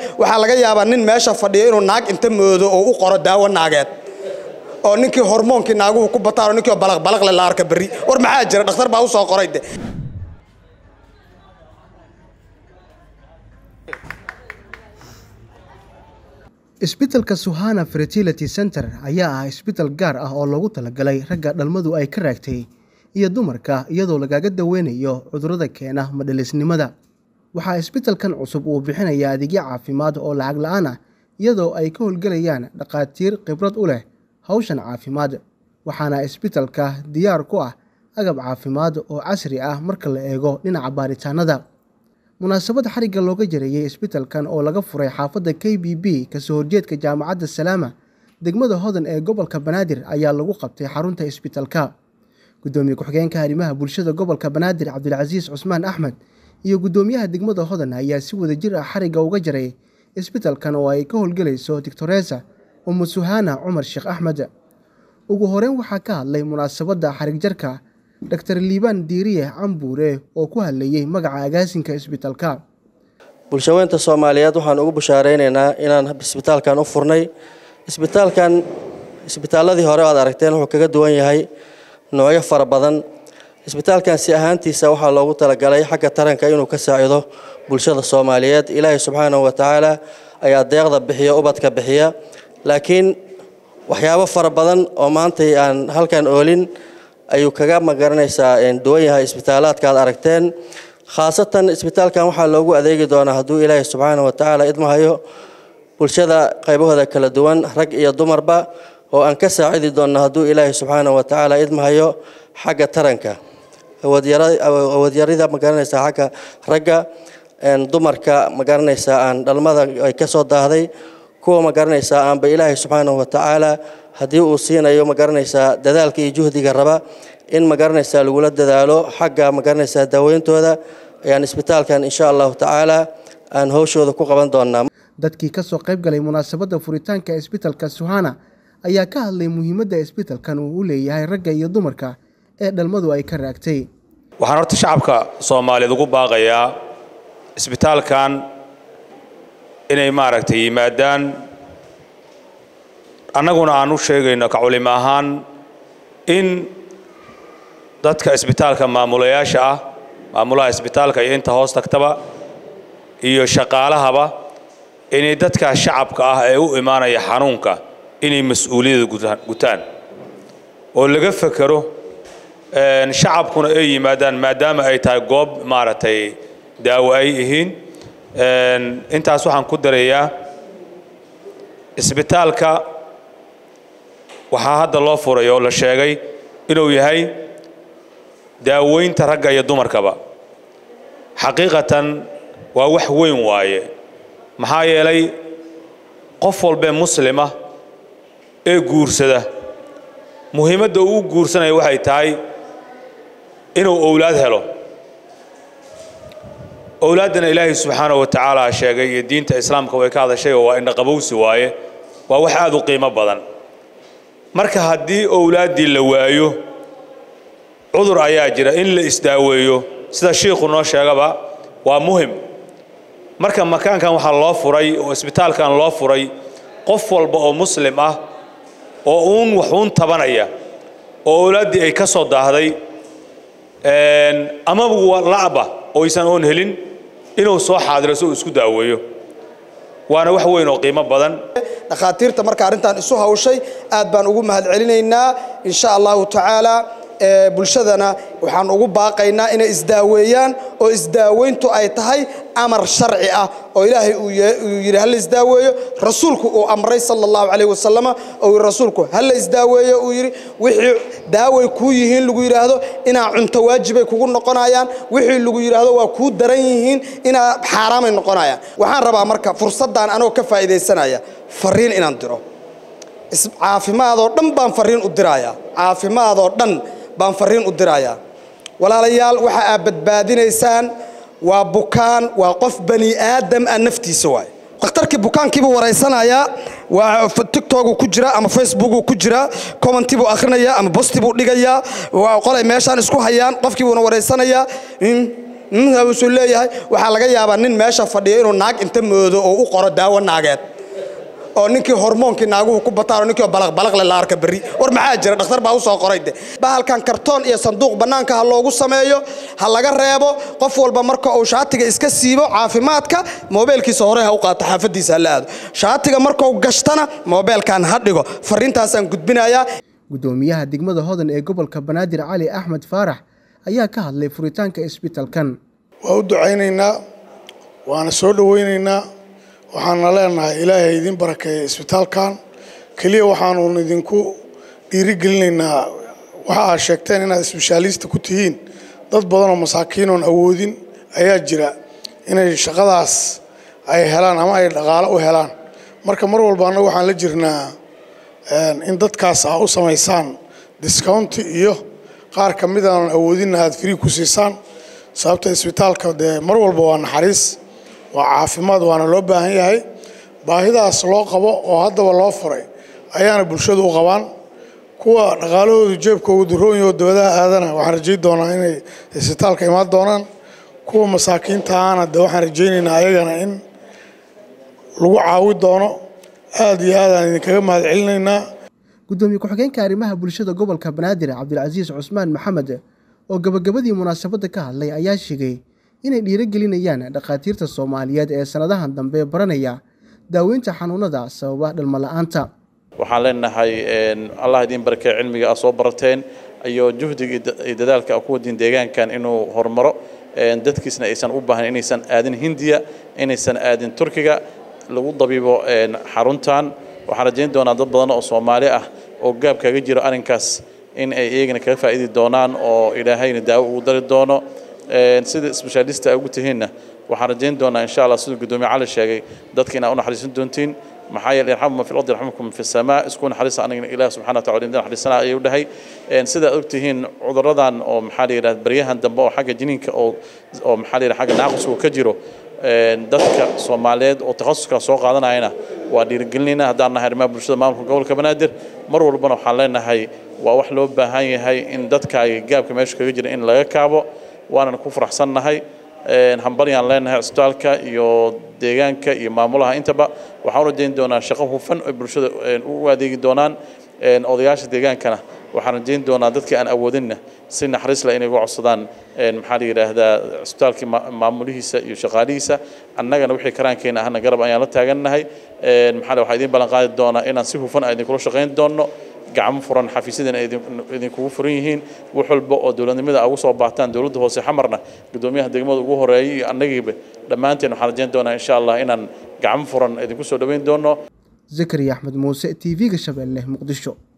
waxaa laga yaabaa nin meesha fadhiya inuu naag inta moodo oo u qoro daawo naageed oo ninkii hormoonkii naaguhu ku bataan oo ninkii balaqbalaqle la arka berri war maxaa jira dhakhtar baa u soo qoray de isbitaalka suhana fertility center ayaa ah isbitaal gaar ah oo loogu talagalay ragga dhalmadu ay ka raagtay iyo dumarka iyadoo lagaga daweynayo cudurrada keena madhalisnimada waxaa isbitaalkan cusub uu bixinayaa adeegyo caafimaad oo lacag la-aan ah iyadoo ay ka howlgelayaan dhakhaatiir khibrad u leh hawshan caafimaad waxaana isbitaalka diyaar ku ah agab caafimaad oo casri ah marka la eego dhinaca baaritaanada munaasabad xarigga looga jareeyey isbitaalkan oo laga furay xaafadda k b b kasoo horjeedka jaamacadda salaama degmada hodan ee gobolka banaadir ayaa lagu qabtay xarunta isbitaalka gudoomiye ku-xigeenka arrimaha bulshada gobolka banaadir cabdilcasiis cusmaan axmed iyo guddoomiyaha degmada hodan ayaa si wadajir ah xarigga uga jaray isbitaalkan oo ay ka howlgelayso doctoresa umu suhana cumar sheekh axmed ugu horeyn waxaa ka hadlay munaasabadda xarig jarka dr liibaan diiriye cambuure oo ku hadlayey magaca agaasinka isbitaalka bulshaweynta soomaaliyeed waxaan ugu bushaaraynaynaa inaan isbitaalkan u furnay isbitaalkan isbitaaladii hore aad aragteen wuxuu kaga duwan yahay noocyo fara badan isbitaalkan si ahaantiisa waxaa loogu talagalay xagga taranka inuu ka saacido bulshada soomaaliyeed ilaahay subxaanahu watacaala ayaa deeqda bixiya ubadka bixiya laakiin waxyaabo fara badan oo maantay aan halkan oolin ayuu kaga magaranaysaa duwan yahay isbitaalaadka aad aragteen khaasatan isbitaalkan waxaa loogu adeegi doonaa hadduu ilaahay subxaanahu watacaala idmahayo bulshada qaybahooda kala duwan rag iyo dumarba oo aan ka saacidi doonno hadduu ilaahay subxaanahu watacaala idmahayo xagga taranka awoodyarida magaranaysaa xagga ragga dumarka magaranaysaa aan dhalmada ay ka soo daahday kuwa magaranaysaa aanba ilaahay subxaanahu watacaala haddii uu siinayo magaranaysaa dadaalka iyo juhdiga raba in magaranaysaa lagula dadaalo xagga magaranaysaa daaweyntooda ayaan isbitaalkan insha allahu tacaala aan howshooda ku qaban doonaa dadkii kasoo qayb galay munaasabadda furitaanka isbitaalka suhana ayaa ka hadlay muhiimadda isbitaalkan uu u leeyahay ragga iyo dumarka ee dhalmadu ay ka raagtay waxaan horta shacabka soomaaliyeed ugu baaqayaa isbitaalkan inay maaragtay yimaadaan annaguna aan u sheegayno ka culimo ahaan in dadka isbitaalka maamulayaasha ah maamulaha isbitaalka iyo inta hoos tagtaba iyo shaqaalahaba inay dadka shacabka ah ee u imaanaya xanuunka inay mas-uuliyadda gutaan oo laga fekero shacabkuna ay yimaadaan maadaama ay tahay goob maaragtay daawo ay yihiin intaas waxaan ku darayaa isbitaalka waxaa hadda loo furay oo la sheegay inuu yahay daaweynta ragga iyo dumarkaba xaqiiqatan waa wax weyn waaye maxaa yeelay qof walbee muslima ee guursada muhiimadda uu guursanaya waxay tahay inuu owlaad helo owlaaddana ilaahay subxaanahu wa tacaala sheegay iyo diinta islaamka way ka hadashay oo waa indhaqabowsi waaye waa wax aad u qiimo badan marka haddii owlaaddii la waayo cudur ayaa jira in la isdaaweeyo sida shiikhu noo sheegaba waa muhim marka makaankan waxaa loo furay oo isbitaalkan loo furay qof walba oo muslim ah oo uun waxuun tabanaya oo owlaaddii ay ka soo daahday amaba la'ba oysan oon helin inuu soo xaadiro si uu isku daaweeyo waana wax weyn oo qiimo badan dhakhaatiirta marka arrintan isu hawshay aad baan ugu mahadcelinaynaa insha allahu tacaala bulshadana waxaan ugu baaqaynaa inay isdaaweeyaan oo isdaaweyntu ay tahay amar sharci ah oo ilaahay uu yidhi hala isdaaweeyo rasuulku uu amray sala allahu calayh wasalama oo yidhi rasuulku hala isdaaweeyo uu yidhi wixii daaway kuu yihiin lagu yidhaahdo inaa cunto waajibay kugu noqonayaan wixii lagu yidhaahdo waa kuu daran yihiin inaa xaaraamay noqonayaan waxaan rabaa marka fursaddan anoo ka faa'iidaysanaya fariin inaan diro caafimaadoo dhan baan fariin u dirayaa caafimaadoo dhan baan fariin u dirayaa walaalayaal waxa aad badbaadinaysaan waa bukaan waa qof bani aadam ah naftiisa waay dhakhtarkii bukaankiibuu waraysanayaa waa tiktogu ku jira ama facebooku ku jira commenti buu akhrinayaa ama bosti buu dhigayaa waa qolay meeshaan isku hayaan qofkii buuna waraysanayaa wuxuu leeyahay waxaa laga yaabaa nin meesha fadhiya inuu naag inta moodo oo u qoro daawo naageed oo ninkii hormoonkii naaguhu ku bataan oo ninkii balaqbalaqle la arka berri war maxaa jira dhakhtar baa u soo qoray de bahalkan kartoon iyo sanduuq bannaanka ha loogu sameeyo ha laga reebo qof walba marka uu shaatiga iska siibo caafimaadka moobeelkiisa hore ha u qaato xaafadiisa ha la aado shaatiga markuu gashtana moobeelkan ha dhigo fariintaasaan gudbinayaa guddoomiyaha degmada hodan ee gobolka banaadir cali axmed faarax ayaa ka hadlay furitaanka isbitalkan waa u ducaynaynaa waana soo dhowaynaynaa waxaana leenahay ilaahay idin barakeeya isbitaalkan keliya waxaanuun idinku dhiirigelinaynaa waxa aad sheegteen inaad isbeshaalista ku tihiin dad badanoo masaakiinoon awoodin ayaa jira inay shaqadaas ay helaan ama ay dhaqaalo u helaan marka mar walba annagu waxaan la jirnaa in dadkaas aa u samaysaan discounti iyo qaar ka mid aanan awoodinna aad free ku siisaan sababta isbitaalka dee mar walba waa naxariis waa caafimaad waana loo baahan yahay baahidaas loo qabo oo haddaba loo furay ayaana bulshadu u qabaan kuwa dhaqaalahoodu jeebkoogu durooyahoo dabadaha aadana waxaan rajayn doonaa inay isbitaalka imaan doonaan kuwa masaakiinta ahana de waxaan rajaynaynaa ayagana in lagu caawi doono aad iyo aadaan idinkaga mahad celinaynaa guddoomiye ku-xigeenka arrimaha bulshada gobolka banaadir cabdilcasiis cusmaan maxamed oo gabagabadii munaasabadda ka hadlay ayaa sheegay inay dhiirogelinayaan dhakhaatiirta soomaaliyeed ee sannadahan dambe baranaya daaweynta xanuunada sababa dhalmola'aanta waxaan leenahay allah idiin barakee cilmiga aad soo barateen iyo juhdiga iyo dadaalka ku wadin deegaankan inuu horumaro dadkiisna aysan u baahan inaysan aadin hindiya inaysan aadin turkiga lagu dabiibo xaruntan waxaan rajayn doonaa dad badan oo soomaali ah oo gaab kaga jiro arrinkaas in ay iyagana kaga faa'idi doonaan oo ilaahayna daawo ugu dari doono sida isbeshaalista ay ugu tihiinna waxaan rajayn doonaa insha allah siduu guddoomiye cali sheegay dadka inaa u naxariisan doontiin maxaa yeele irxamu man fi lardi yarxamukum fi samaa isku naxariisa anigana ilaah subxana wa tacala idin naxariisana ayuu dhahay sida aad ogtihiin cuduradan oo maxaa la yidhahda baryahan dambe oo xagga jiniinka oo oo maxaa la yidhahda xagga naaqusku ka jiro dadka soomaaliyeed oo takhasuska soo qaadanayana waa dhiirigelinayna haddaan nahay arrimaha bulshada maamulka gobolka banaadir mar walbana waxaan leenahay waa wax loo baahan yahay in dadkaaga gaabka meesha kaga jira in laga kaabo waanan ku faraxsannahay hambalyaan leenahay cisbitaalka iyo deegaanka iyo maamulaha intaba waxaan u rajayn doonaa shaqo hufan oo bulshada u adeegi doonaan odayaasha deegaankana waxaan rajayn doonaa dadkii aan awoodinna si naxariis leh inay uga codsadaan maxaa la yidhaahdaa cisbitaalkii maamulihiisa iyo shaqaalihiisa annagana wixii karaankeena ahna garab ayaan la taagannahay maxaa waxaa idiin ballan qaadi doonaa inaan si hufan aan idinkula shaqayn doonno gacmo furan xafiisyadana idinkugu furan yihiin wax walba oo dowladnimada ugu soo baataan dowladda hoose xamarna guddoomiyaha degmada ugu horeeyay iyo annagiiba dhammaanteen waxaan rajayn doonaa insha allah inaan gacmo furan idinku soo dhoweyn doono zakariya axmed muuse t v-ga shabeelle muqdisho